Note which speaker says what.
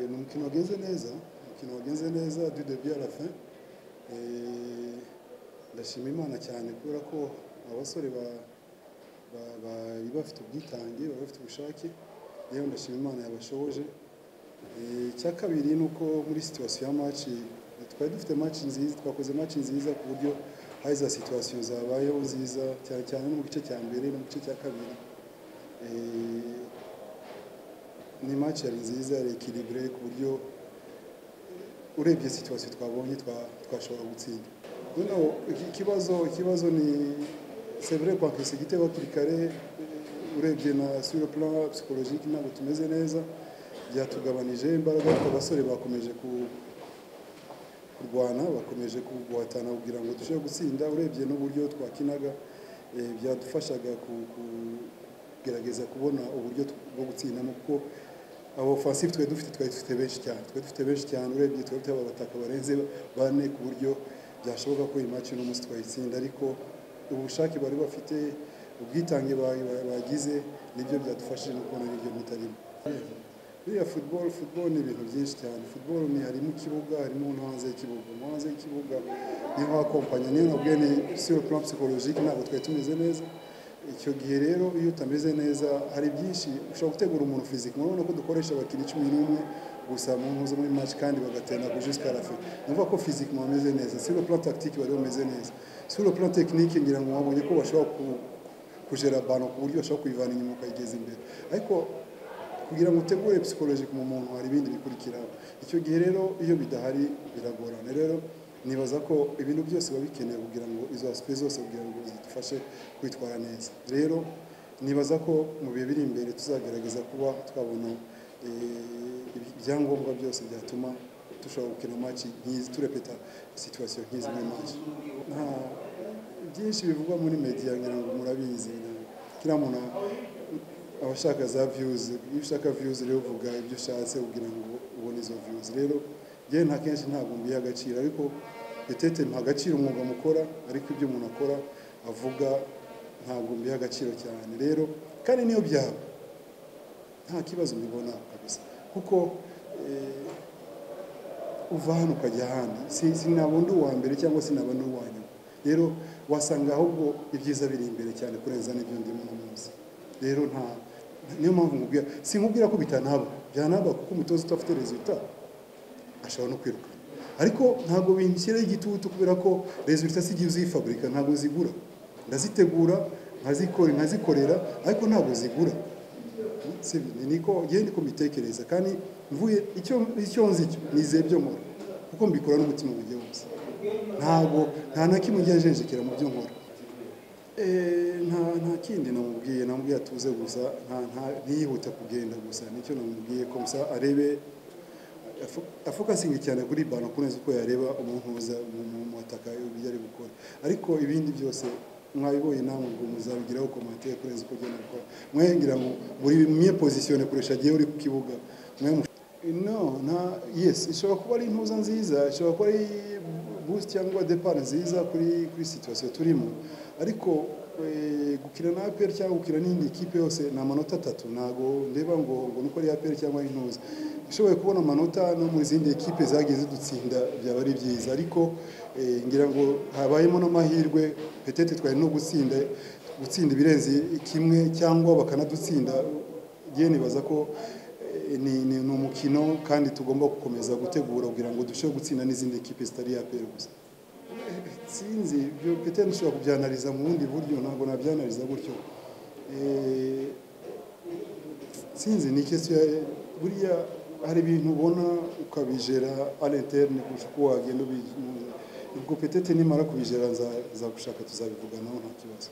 Speaker 1: ni umukino wagenze neza umukino wagenze neza dudebi à la fin ndashima imana cyane kubera ko abasore bari bafite ubwitange bari bafite ubushake rero ndashima imana yabashoboje icya kabiri ni uko muri situwasiyo ya maci twari dufite maci nziza twakoze maci nziza ku buryo hari za situwasiyo zabayeho nziza cyane cyane no mu gice cya mbere no mu gice cya kabiri ni maci yari nziza yari ekiribure ku buryo urebye situwasiyo twabonye twashobora gutsinda noneho ikibazo ikibazo ni sevure kwakisa igitego hakiri kare urebye na sura plan psychologique ntabwo tumeze neza byatugabanije imbaraga ariko abasore bakomeje kurwana bakomeje guhatana kugira ngo dushobore gutsinda urebye n'uburyo twakinaga byadufashaga kugerageza kubona uburyo bwo gutsindamo kuko abo ofensive twari dufite twari dufite benshi cyane twari dufite benshi cyane urebye twari dufite abataka barenze bane ku buryo byashoboka ko iyi maci n'umunsi twayitsinda ariko ubushake bari bafite ubwitange bagize nibyo byadufashije no kubona n'ibyo mutarimo buriya futuboro futuboro ni ibintu byinshi cyane futuboro ni harimo ikibuga harimo no hanze y'ikibuga no hanze y'ikibuga niho hakompanya niyo nabwo ni siro plan psychologique ntabwo twari tumeze neza icyo gihe rero iyo utameze neza hari byinshi ushobora gutegura umuntu fiziki murabona ko dukoresha abakinnyi cumi n'umwe gusa mu ntuzo muri match kandi bagatenda ku jusqu'à la fin numva ko physique bameze neza sur le plan tactique bari bameze neza sur le plan technique ngira ngo wabonye ko bashobora kujera bano ku buryo bashobora kuyivana inyuma ukayigeza imbere ariko kugira ngo utegure psychologique mu muntu hari ibindi bikurikiraho icyo gihe rero iyo bidahari biragorana rero nibaza ko ibintu byose biba bikenewe kugira ngo izo aspect zose kugira ngo zidufashe kwitwara neza rero nibaza ko mu bihe biri imbere tuzagerageza kuba twabona ibyangombwa byose byatuma dushobora gukina maci nk'izi turepeta situwasiyo nk'izi muri maci nta byinshi bivugwa muri mediya ngira ngo murabizi kiriya muntu aba ashaka za viyuzi iyo ushaka viyuzi rero uvuga ibyo ushatse kugira ngo ubone izo viyuzi rero njyewe nta kenshi ntabwo mbiha agaciro ariko etete mpa agaciro umwuga mukora ariko ibyo umuntu akora avuga ntabwo mbiha agaciro cyane rero kandi niyo byaba nta kibazo mbibona kabisa kuko uva hano ukajya ahandi sinaba undi uwa mbere cyangwa sinaba undi uwa nyuma rero wasanga ahubwo ibyiza biri imbere cyane kurenza n'ibyo ndimo uno munsi rero nta niyo mpamvu nkubwira sinkubwira ko bitanaba byanaba kuko umutoza udafite rezita ashobora no kwiruka ariko ntabwo binshyiraho igitutu kubera ko rezita si igihe uzifaburika ntabwo zigura ndazitegura nkazikorera ariko ntabwo zigura niko ngende ko mbitekereza kandi mvuye icyo nzi cyo nizeye ibyo nkora kuko mbikora n'umutima ugiye wose ntabwo nta na kimwe ujya ajenjekera mu byo nkora nta kindi namubwiye namubwiye atuze gusa ntiyihute kugenda gusa nicyo namubwiye ko gusa arebe afokasingi cyane kuri bano kurenza uko yareba umuntu mu ataka ibyo ari gukora ariko ibindi byose mwabiboye namwe ubwo muzabigiraho komantere kurenza uko ugenda gukora mwe ngira ngo muri mwe pozisiyone kurusha gihe uri ku kibuga mwe no nta yes ishobora kuba ari intuza nziza ishobora kuba ari boost cyangwa depart nziza kuri kuri situation turimo ariko gukina na APR cyangwa gukina n'indi kipe yose ni amanota atatu ntago ndeba ngo ngo nuko ari APR cyangwa intuza ishoboye kubona amanota no mu zindi ekipe zagiye zidutsinda byaba ari byiza ariko ngira ngo habayemo n'amahirwe petete twari no gutsinda gutsinda ibirenze kimwe cyangwa bakanadutsinda ngewe nibaza ko ni umukino kandi tugomba gukomeza gutegura kugira ngo dushobore gutsinda n'izindi ekipe zitari yapera gusa sinzi ibyo petete dushobora kubyanariza mu bundi buryo ntabwo nabyanariza gutyo sinzi ni ikesiyo buriya hari ibintu ubona ukabijera ari interne kurusha uko wagenda ubwo petete nimara kubijera nza gushaka tuzabivuganaho nta kibazo